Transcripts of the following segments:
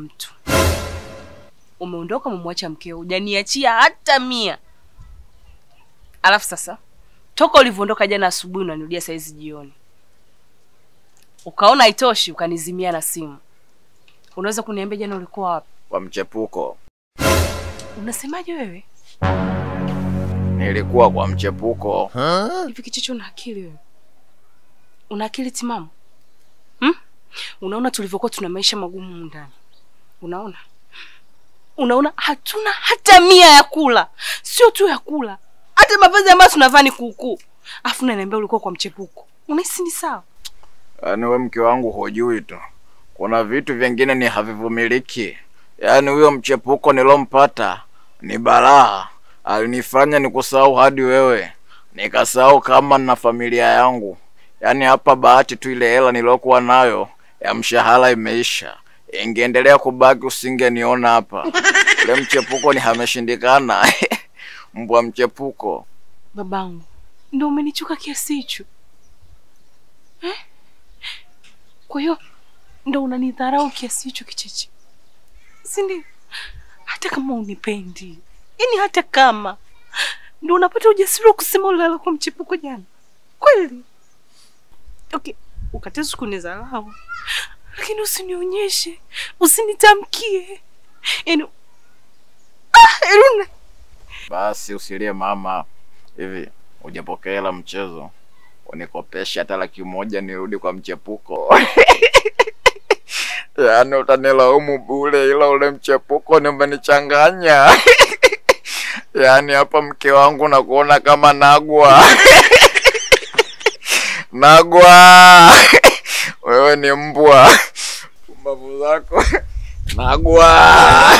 mtu. Umeondoka, umemwacha mkeo, hujaniachia hata mia. Alafu sasa toka ulivyoondoka jana asubuhi unanirudia saizi jioni, ukaona haitoshi ukanizimia na simu. Unaweza kuniambia jana ulikuwa wapi? Kwa mchepuko. Unasemaje wewe? Nilikuwa kwa mchepuko. Hivi kichicho, una akili wewe? Una akili timamu hmm? Unaona tulivyokuwa tuna maisha magumu humu ndani, unaona unaona hatuna hata mia ya kula, sio tu ya kula, hata mavazi ambayo tunavaa ni kuukuu, afu unaniambia ulikuwa kwa mchepuko. Unahisi ni sawa? Yaani we mke wangu hujui tu, kuna vitu vingine ni havivumiliki. Yaani huyo mchepuko nilompata ni balaa, alinifanya nikusahau hadi wewe, nikasahau kama na familia yangu. Yaani hapa bahati tu ile hela nilokuwa nayo ya mshahara imeisha, ingeendelea kubaki usingeniona hapa. Ule mchepuko ni hameshindikana. Mbwa mchepuko. Babangu, ndo umenichuka kiasi hicho eh? Kwa hiyo ndo unanidharau kiasi hicho kicheche, si ndio? Hata kama unipendi, yaani hata kama ndo unapata ujasiri wa kusema ulala kwa mchepuko jana, kweli? Okay, ukatezi kunidharau, lakini usinionyeshe, usinitamkie, yaani ah, yaani una- Basi usilie mama. Hivi hujapokea hela mchezo, unikopesha hata laki moja nirudi kwa mchepuko. Yaani utanilaumu bure, ila ule mchepuko ni umenichanganya. Yaani hapa mke wangu nakuona kama nagwa nagwa. Wewe ni mbwa, pumbavu zako nagwa.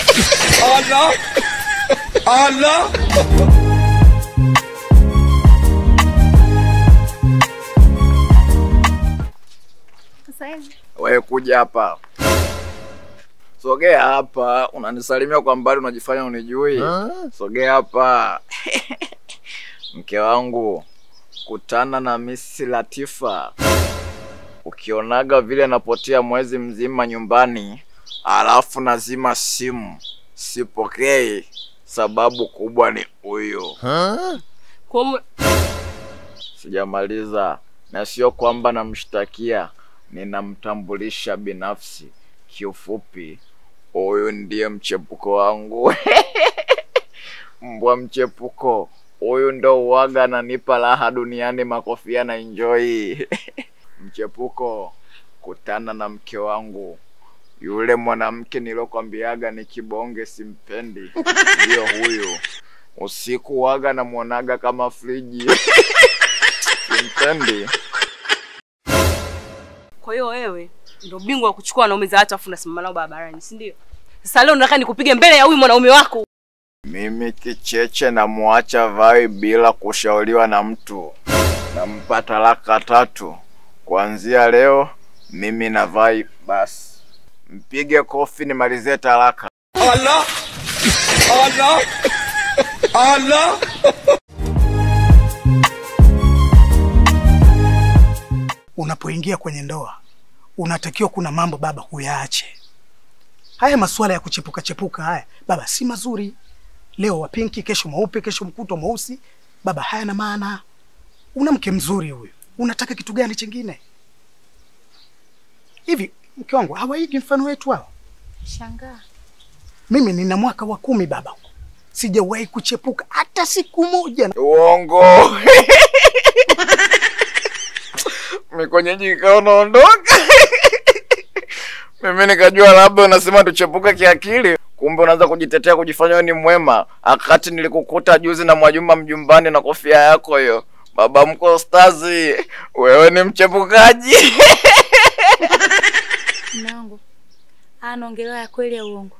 Sasa hivi Wewe kuja hapa, sogea hapa. Unanisalimia kwa mbali, unajifanya unijui. Sogea hapa mke wangu, kutana na Misi Latifa. Ukionaga vile napotea mwezi mzima nyumbani, alafu nazima simu, sipokei, sababu kubwa ni huyo. kwa hiyo Sijamaliza, na sio kwamba namshtakia, ninamtambulisha binafsi. Kiufupi, huyu ndiye mchepuko wangu. Mbwa mchepuko huyu ndo uwaga ananipa raha duniani, makofia na enjoy. Mchepuko, kutana na mke wangu, yule mwanamke nilokwambiaga ni kibonge, simpendi, ndiyo huyu. Usiku waga namwonaga kama friji simpendi. Kwa hiyo wewe ndo bingwa wa kuchukua wanaume za watu afu unasimama nao barabarani, si ndio? Sasa leo nataka nikupige mbele ya huyu mwanaume wako. Mimi kicheche namwacha vai bila kushauriwa na mtu, nampa talaka tatu. Kuanzia leo mimi na vai basi. Mpige kofi nimalizie talaka. Unapoingia kwenye ndoa unatakiwa kuna mambo baba huyaache. Haya masuala ya kuchepuka chepuka haya baba si mazuri. Leo wa pinki, kesho mweupe, kesho mkuto mweusi. Baba haya na maana. Una mke mzuri huyu, unataka kitu gani chingine? Hivi mke wangu hawaigi mfano wetu hao? shangaa. Mimi nina mwaka wa kumi baba, sijawahi kuchepuka hata siku moja. Uongo. Mikonyeji ikawa unaondoka. Mimi nikajua labda unasema tuchepuke kiakili, kumbe unaanza kujitetea kujifanya wewe ni mwema, akati nilikukuta juzi na Mwajuma mjumbani na kofia yako hiyo. Baba mko stazi, wewe ni mchepukaji. Mume wangu anaongelewa ya kweli ya uongo?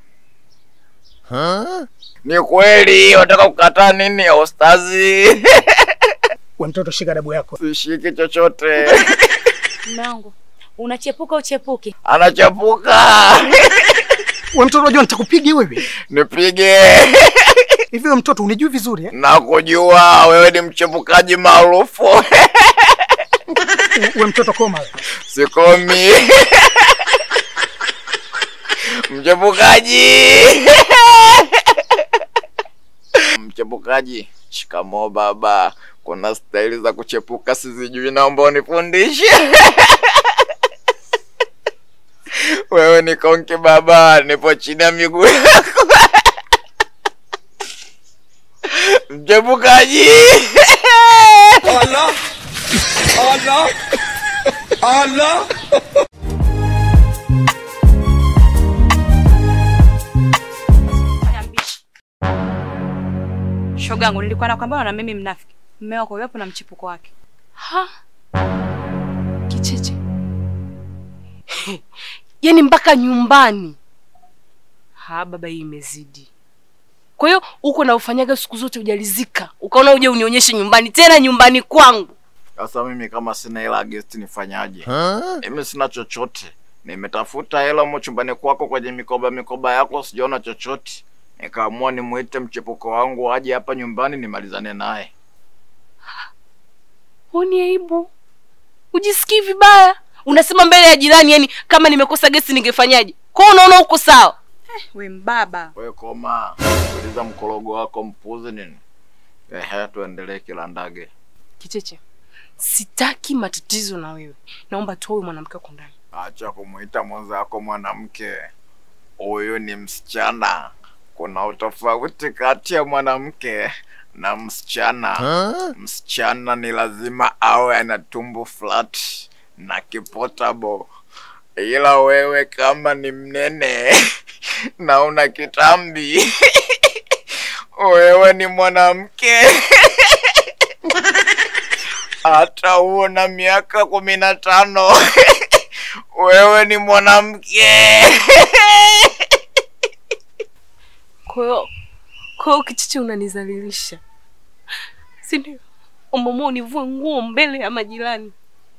Ni kweli, unataka kukataa nini ostazi? We mtoto, shika dabu yako. Sishiki chochote. Mume wangu unachepuka uchepuke? Anachapuka. We mtoto, unajua nitakupiga wewe. Nipige. Hivi we mtoto unijui vizuri eh? Nakujua wewe ni mchepukaji maarufu. We mtoto koma wewe. Sikomi. Mchepukaji! Mchepukaji, shikamoo baba. Kuna staili za kuchepuka sizijui, naomba unifundishe. Wewe ni konki baba, nipo chini ya miguu yako. Mchepukaji! Shogangu, nilikuwa nakwambia na mimi mnafiki. Mume wako yupo na mchipuko wake. Ha? Kicheche. Yaani mpaka nyumbani. Ha, baba hii imezidi. Kwa hiyo uko na ufanyaga siku zote hujalizika. Ukaona uje unionyeshe nyumbani tena nyumbani kwangu. Sasa mimi kama sina hela guest nifanyaje? Mimi sina chochote. Nimetafuta hela mo chumbani kwako kwenye mikoba mikoba yako sijaona chochote. Nikaamua nimuite mchepuko wangu aje hapa nyumbani nimalizane naye. Huni aibu. Ujisikii vibaya. Unasema mbele ya jirani yani kama nimekosa gesi ningefanyaje? Kwa hiyo unaona uko sawa? We mbaba. Wewe koma, uliza mkorogo wako mpuzi nini? Ehe, tuendelee kila ndage. Kicheche. Sitaki matatizo na wewe. Naomba tu huyu mwanamke wako ndani. Acha kumuita mwenzako mwanamke. Huyu ni msichana. Kuna utofauti kati ya mwanamke na msichana. Msichana ni lazima awe ana tumbo flat na kipotable, ila wewe kama ni mnene na una kitambi wewe ni mwanamke hata uona miaka kumi na tano wewe ni mwanamke Kwa hiyo kwa hiyo Kicheche unanizalilisha. Si ndio? Umeamua univue nguo mbele ya majirani.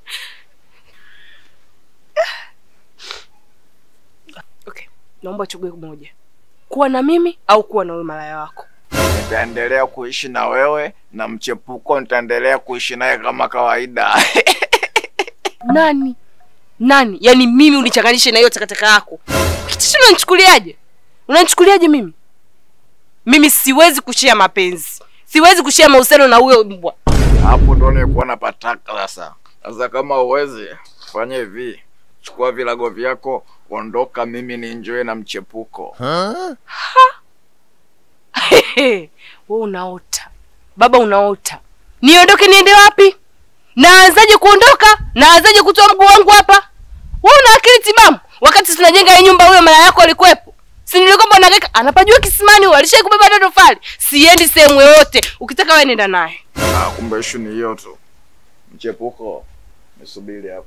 Okay, naomba chague moja. Kuwa na mimi au kuwa na wewe malaya wako. nitaendelea kuishi na wewe na mchepuko nitaendelea kuishi naye kama kawaida Nani? Nani? Yaani mimi unichanganishe na hiyo takataka yako. Kicheche unanichukuliaje? Unanichukuliaje mimi? Mimi siwezi kushia mapenzi. Siwezi kushia mahusiano na huyo mbwa. hapo ndo nilikuwa napataka sasa sasa kama uwezi fanya hivi chukua vilago vyako ondoka mimi ni enjoy na mchepuko Wewe unaota. Baba unaota. Niondoke niende wapi? Naanzaje kuondoka? Naanzaje kutoa mguu wangu hapa? Wewe una akili timamu? Wakati tunajenga hii nyumba huyo mara yako alikuwepo. Si nilikwambia unageka anapajua kisimani huyo alishai kubeba hata tofali. Siendi sehemu yoyote. Ukitaka wewe nenda naye. ah, kumbe ishu ni hiyo tu mchepuko nisubiri hapo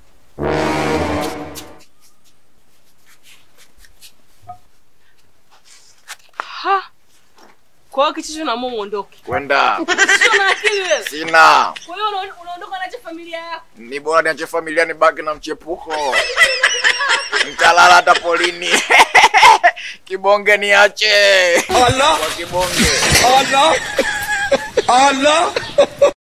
Ha. Kwa hiyo kichicho na mume uondoke. kwenda Sio na akili wewe. sina Kwa hiyo una- unaondoka na familia yako. ni bora niache familia nibaki na mchepuko nitalala hata polini kibonge niache kwa kibonge